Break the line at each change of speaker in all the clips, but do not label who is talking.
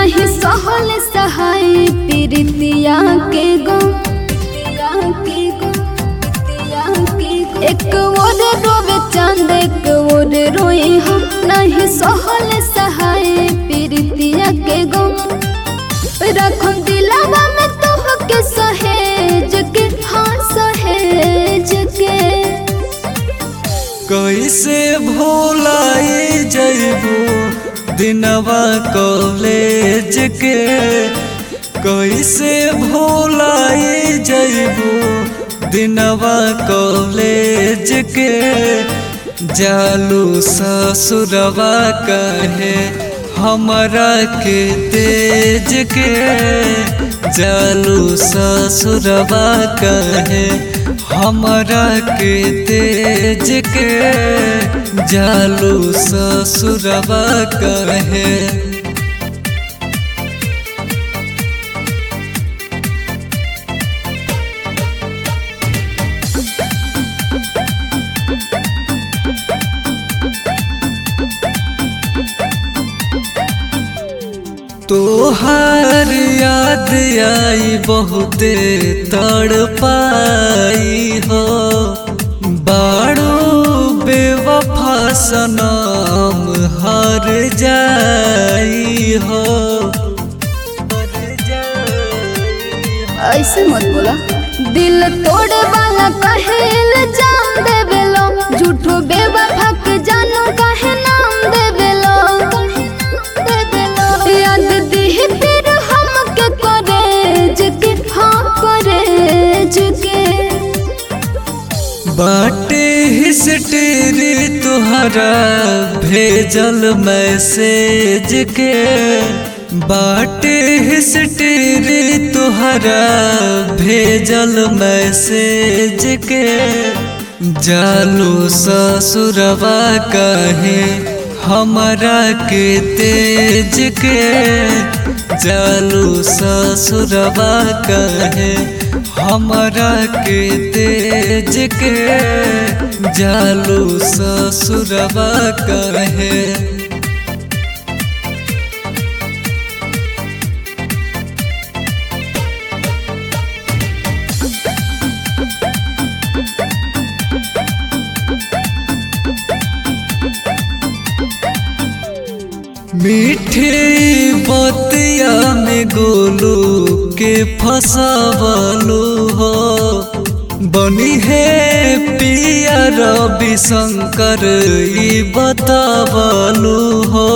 नहीं सहल सहाय प्रीतिया के गो प्रीतिया के गो प्रीतिया के गो एक ओर रोवे चांद एक ओर रोए हम नहीं सहल सहाय प्रीतिया के गो रखम दिलावा में तोह के सहेज के हाँ सहेज के
कैसे भोलाई जैबू दिनवा कॉलेज के कैसे भोलाई जैबू दिनवा कॉलेज के जालू ससुरवा कहे हमरा के तेज के जालू ससुरवा कहे हमरा के तेज के जालू ससुरवा कहे तोहार याद आई बहुते तड़ पाई हो बाड़ो बेवफा सनम हर जाई हो
ऐसे मत बोला दिल तोड़े वाला कहेल जान देवेलो झूठो बेवफा के जानो काहे नाम देवेलो याद दिही फिर हम के करेज के हाँ करेज के
बाटे हिस्टेरी तुहरा भेजल मैसेज के बाटे हिस्टेरी तुहरा भेजल मैसेज के जालू ससुरवा कहे हमरा के तेज के जालू ससुरवा कहे हमरा के तेज के जालू ससुरवा कहे मीठे बतिया में गोलू के फसवलू हो बनी है पिया रवि शंकर ई बतावलू हो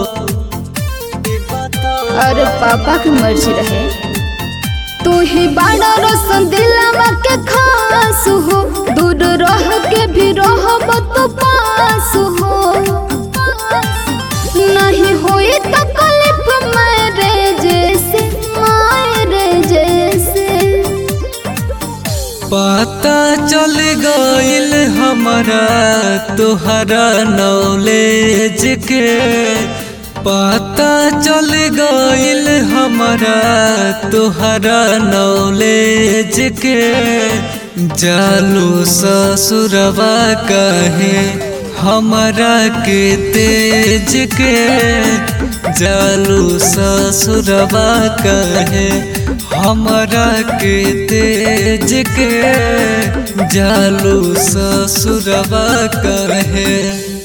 अरे पापा की मर्जी रहे तू ही बड़ा रोशन दिलवा के खास हो दूर रह के भी रहब तो पास हो नहीं होई तकलीफ मेरे जैसे मेरे जैसे
पता चल गइल हमारा तुहरा नॉलेज के पता चल गइल हमारा तुहरा नॉलेज के जालू ससुरवा कहे हमरा के तेज के जालू ससुरवा कहे हमरा के तेज के जालू ससुरवा कहे